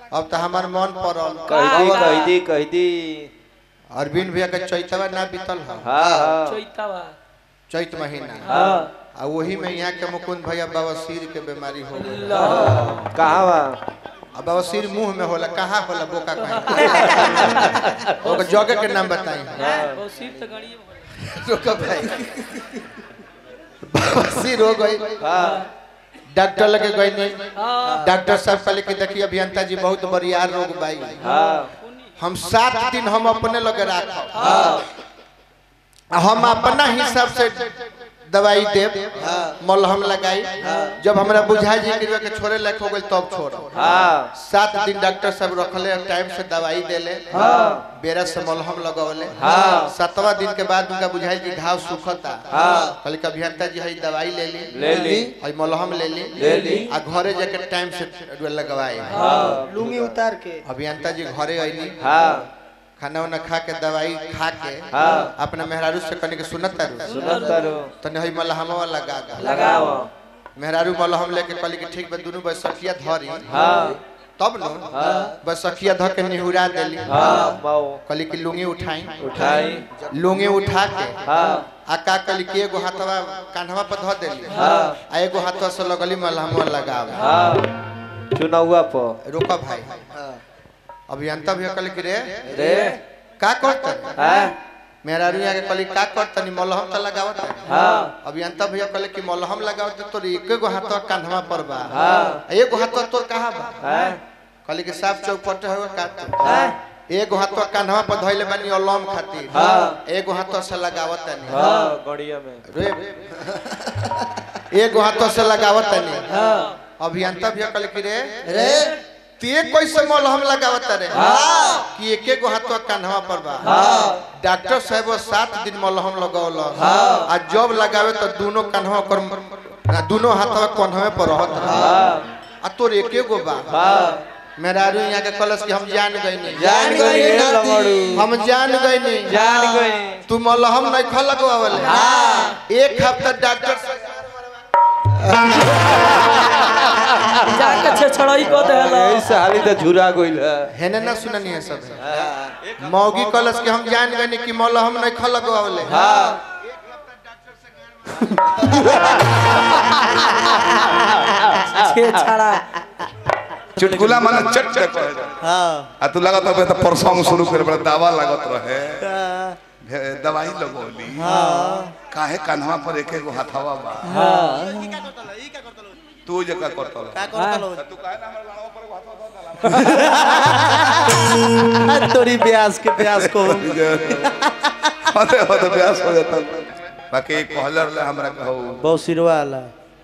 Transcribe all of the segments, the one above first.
अब तो हमार मन पड़ल कह दी कह दी कह दी अरविंद भैया के चैतवा ना बीतल है हाँ हाँ चैतावा चैत महीना हाँ आ वही में यहाँ के मुकुंद भैया बवासीर के बीमारी हो गई कहाँ बा अब बवासीर मुंह में होला कहाँ होला बोका कहीं ओकर जगह के नाम बताई वो सिर तो गणिए रोका भाई बवासीर हो गई हाँ डॉक्टर लगे गई नहीं हाँ डॉक्टर साहब कहले कि देखिए अभियंता जी बहुत बरियार रोग बाई हाँ हम सात दिन हम अपने लगे राखब हम अपना हिसाब से दवाई देब मलहम लगाई जब हमरा बुझाई जी कि के छोड़े लायक हो गई तब छोड़ हाँ सात दिन डॉक्टर साहब रखले टाइम से दवाई देले बेरा से मलहम लगवले हाँ। सातवा दिन के बाद उनका बुझाई कि घाव सुखता हाँ। कहले कि अभियंता जी हई दवाई ले ली ले ली हई मलहम ले ली ले ली। आ घरे जाके टाइम से लगवाई हाँ लुंगी उतार के अभियंता जी घरे अइली हाँ खाना उना खा के दवाई खा के हाँ। अपना मेहरारू से कने के सुनत तारू सुनत करो तने हई मलहमवा लगा गा लगाओ मेहरारू मलहम लेके कहली कि ठीक बा दुनू बैसखिया धरी हाँ तब न बैसखिया ध के निहुरा देली हाँ बाओ कहली कि लुंगी उठाई उठाई लुंगी उठा के हाँ आ का कहली कि एगो हाथवा कान्हवा पर ध देली हाँ। आ एगो हाथवा से लगली मलहमवा लगावे हाँ चुनावा पर रोका भाई अभियंता भी कहली कि रे रे का करत हाँ मेहरारू यहाँ के कहली का करत नी मलहम त लगावत हाँ अभियंता भैया कहले कि मलहम लगाओ तो तोर एक गो हाथवा कान्हवा पर बा हाँ। आ एगो हाथवा तोर कहाँ बा हाँ कहले कि साफ चौपट हो का तो हाँ एगो हाथवा कान्हवा पर धइले बानी अलम खातिर हाँ। एगो हाथवा से लगावत तनी हाँ गड़िया में रे एगो हाथवा से लगावत तनी हाँ अभियंता भैया कहले कि रे रे ते कैसे मलहम लगावत रे कि एक एगो हाथवा कान्हवा पर बा डॉक्टर साहब सात दिन मलहम लगौल आ जब लगावे तो दोनों कान्हवा कर ना दोनों हाथवा कान्हवे पर रहत हाँ आ तोर एके गो बा हाँ मेहरारू यहाँ के कलश कि हम जान गई नहीं जान गई रे लंगड़ू हम जान गई नहीं जान गई तू मलहम नहीं खा लगवावल एक हफ्ता डॉक्टर से जाके छछड़ाई को देला यही साली तो झुरा गइल है हेने ना सुननी है सब मौगी कलश कि हम जान गए नहीं कि मलहम नहीं खा लगवावल हाँ छेछड़ा चुटकुला माने चट चट कहे हाँ आ तू लागत रहे तो परसों शुरू करे बड़ा दावा लागत रहे भे- दवाई लगौली काहे कान्हवा पर एक एगो हाथवा बा तू जका करतल का करतलो तू काहे ना हमर लाड़वा पर एगो हाथवा धऽ देला? तोरी ब्यास के ब्यास को होते होते ब्यास हो जाता बाकी कहलर ले हमरा कहू बहुत सिरवा वाला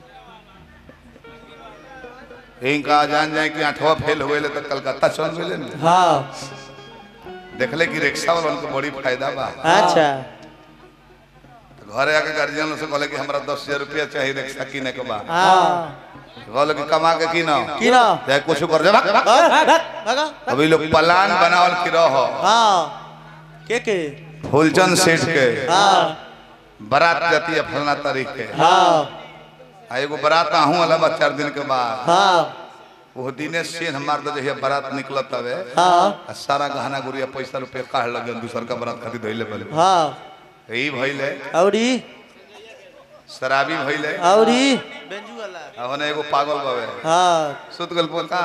इनका जान जाए कि आठवा फेल हो गए तो कलकत्ता चल गए हाँ देखले कि रिक्शा वाला उनको बड़ी फायदा बा अच्छा तो घरे आके गार्जियन से कहले कि हमरा दस हजार रुपया चाहिए रिक्शा किने के बा हाँ कहले कि कमा के की ना की ना चाहे कुछ कर दे भगा अभी लोग प्लान बनावल की रह हाँ के के फूलचंद सेठ के हाँ बारात जाती है फलना तारीख के हाँ आ एगो बारात आहूं वाला बा चार दिन के बाद हाँ वो दिने सेन मार दे जहिया बारात निकलत हवे हाँ आ सारा गहना गुड़िया पैसा रुपया काढ़ लगे दूसर का बारात खातिर धइले पहले हाँ यही भइले औरी शराबी भइले औरी आ होने एगो पागल बावे हाँ सुत गल पोका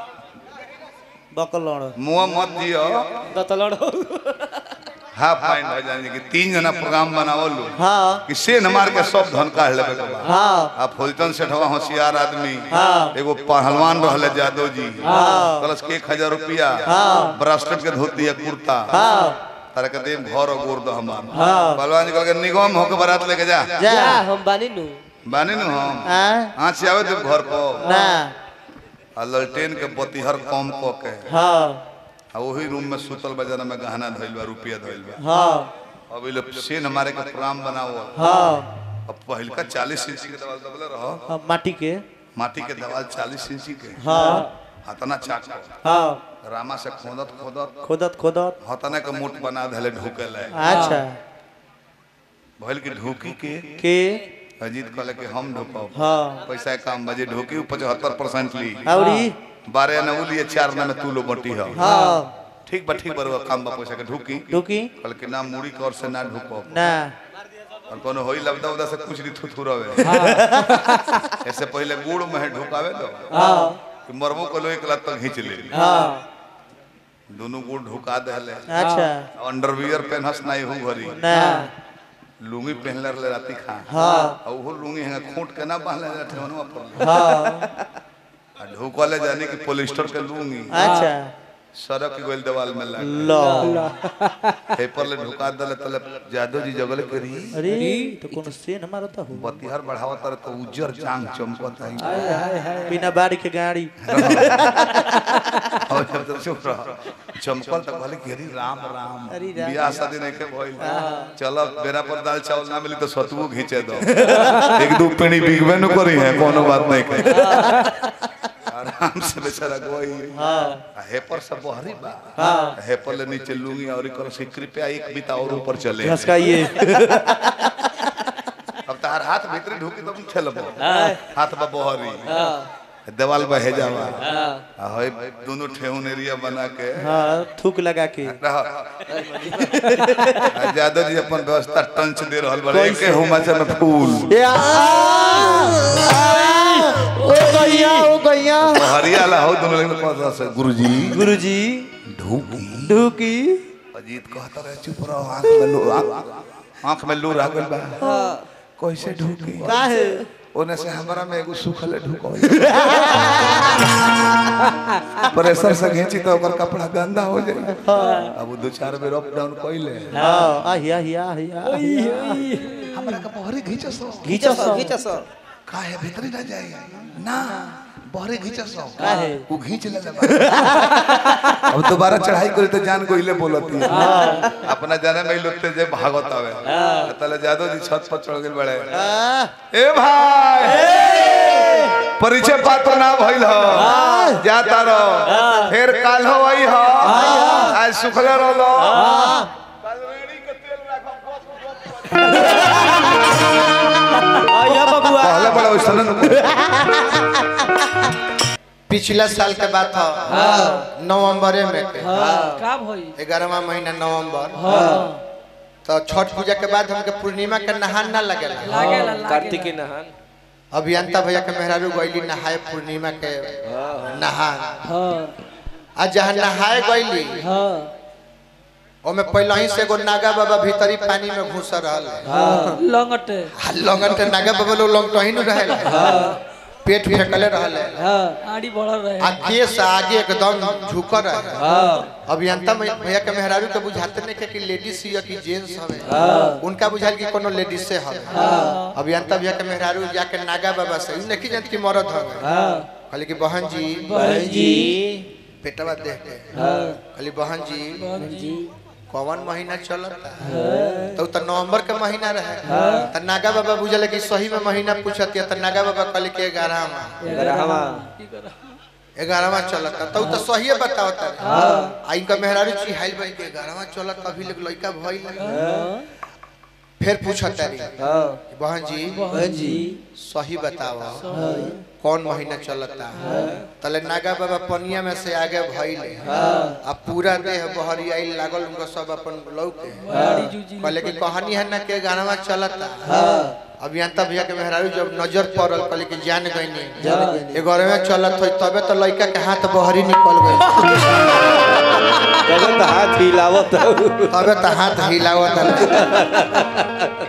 बकलौड़ मुंह मत दियो दतलड़ो हाफ माइंड हो जाने कि तीन जना प्रोग्राम बनावलू हाँ कि सेन मार के सब धन काढ़ लेबे के बा हाँ आ फुलचंद सेठवा होशियार आदमी हाँ। एगो पहलवान रहले जादव जी हाँ। प्लस के एक हजार रुपया हाँ। ब्रास्टेट के धोती है कुर्ता हाँ तारा के देव घर और गोर दो हमार हाँ। पहलवान जी कहल के निगम होके बारात लेके जा जा हम बानी नु बानी नु हम हाँ हाथ से आवे देव घर पर ना आ ललटेन के बतीहर कम क के हाँ आ वही रूम में सुतल बजाना में गहना धइल बा रुपया धइल बा हाँ अभी लोग सेन हमारे के प्रोग्राम बनाओ हाँ अब पहिल का चालीस इंची के दवाल दबले रहो हाँ, माटी के माटी के दवाल चालीस इंची के हाँ हतना चाक हाँ रामा से खोदत खोदत खोदत खोदत हतना के मोट बना धले ढूके ले अच्छा भइल की ढूकी के के अजीत कहले कि हम ढूकब हाँ पैसा के काम बजे ढूकी पचहत्तर परसेंट ली औरी बारह न उलिए चार न में तू लो बटी हो हाँ ठीक बा ठीक बरुआ काम बा पैसा के ढुकी ढुकी कल के नाम मुड़ी कर से ना ढुको ना और कोनो होई लबदा उदा से कुछ नहीं थुथु रवे ऐसे पहले गुड़ में ढुकावे दो हाँ कि मरबो को लो एक लात तक खींच ले हाँ दोनों गुड़ ढुका देले अच्छा अंडरवियर पहनस नहीं हूं घरी ना लुंगी पहनले रहले राती खा हाँ और वो लुंगी है खोट के ना बांधले रहे ठेवनवा पर हाँ आ ढुकले जाने कि पॉलिस्टर के लुंगी अच्छा सड़क के गोल दीवार में लग लो पेपर ले ढुका दले तले जादो जी जगले करी अरे तो कौन सेन हमारा तो हो बतिहर बढ़ावा तर तो उज्जर चांग चमकत है बिना बाड़ी के गाड़ी और जब तो चुप रह चमकल तो कहले कि अरे राम राम अरे राम। बियाह शादी नहीं के भइल चलो बेरा पर दाल चावल ना मिली तो सतुओ घींचे दो एक दो पेनी बिगबे न करी है कोनो बात नहीं के आराम से बेचारा गोई हाँ हेपर सब बहरी बा हाँ हेपर ले नीचे लूंगी और कर से कृपया एक बिता और ऊपर चले घसकाइए अब तार हाथ भीतर ढूकी तब खेलबो हाथ बा बहरी देवाल बा हेजावा आ होय दोनों ठेहुन एरिया बना के हाँ थूक लगा के रह आ यादव जी अपन व्यवस्था टंच दे रहल बड़े के हुमाचा में फूल या ओ गैया ओ गैया हरियाला हो दोनों लोग पास से गुरुजी गुरुजी ढूकी ढुकी अजीत कहता रहे चुप रहो आंख में लू आंख- आंख में लू रागल बा कैसे ढूकी काहे ओने से हमरा में एगो सुखले ढुको प्रेशर से घींची तो ओकर कपड़ा गंदा हो जाए अब वो दो चार बेर अप डाउन कइले हाँ आहिया हिया हिया हमरा के बहरे घींचस घीचा सो काहे भीतर ना जाए ना बहरे घींचस काहे? वो घींच ले अब दोबारा चढ़ाई करे तो जान को हिले बोलती है अपना जाने में ही लोते जे भागत आवे तले जादव जी छत पर चढ़ गेल बड़े आ, ए भाई परिचय पात्र ना भइल हो जाता रहो फिर काल हो आई हो आज सुखले रहलो आया बबुआ पहले बड़ा वैसन पिछला साल के बात था नवंबर में के का भई ग्यारहवा महीना नवंबर तो छठ पूजा के बाद हमके पूर्णिमा के नहान ना लगेला लागेला लागेला कार्तिक नहान अभियंता भैया के मेहरारू गईली नहाए पूर्णिमा के नहान हां आ जहाँ नहाए गईली हां ओमे पहले ही से एगो नागा बाबा भीतरी पानी में घुस रहल लंगटे आ लंगन के नागा बाबा लोग लंग ही न रहल पेट फेंकले रहल हां आड़ी बढ़ल रहे आ केस आगे एकदम झुक रहे हां अभियंता मै- भैया के मेहरारू के बुझाते नहीं के कि लेडीज हिय कि जेंट्स हवे उनका बुझाइल कि कोनो लेडीज से हवे अभियंता भैया के मेहरारू जाके नागा बाबा से इ नहीं जानत कि मरद हवे हां कहली कि बहन जी बहन जी पेटवा देख के हां कहली बहन जी बहन जी कौन महीना चलता तो त नवंबर के महीना रहे त नागा बाबा बुझले कि सही में महीना पूछत त नागा बाबा कहले कि 11 में ग्यारहवा की कर 11वां चलता तो त सही बतावता आ इनका मेहरारू चिहाइल भाई के 11वां चलत अभी लोग लइका भइल फिर पूछत तारी हां कि बहन जी बहन जी सही बताओ कौन महीना चलता तले नागा बाबा पनिया में से आगे भइले आ पूरा देह बहरियाई लागल उनका सब अपन लौके गाड़ी जूजी कहले कि कहानी है ना के गाना चलता अभियंता भैया के मेहरारू जब नजर पड़ल कहले कि जान गईनी एगोरे में चलत होई तबे तो लड़का के हाथ बहरी निकल गई तब तो हाथ हिलावत तबे तो हाथ हिलावत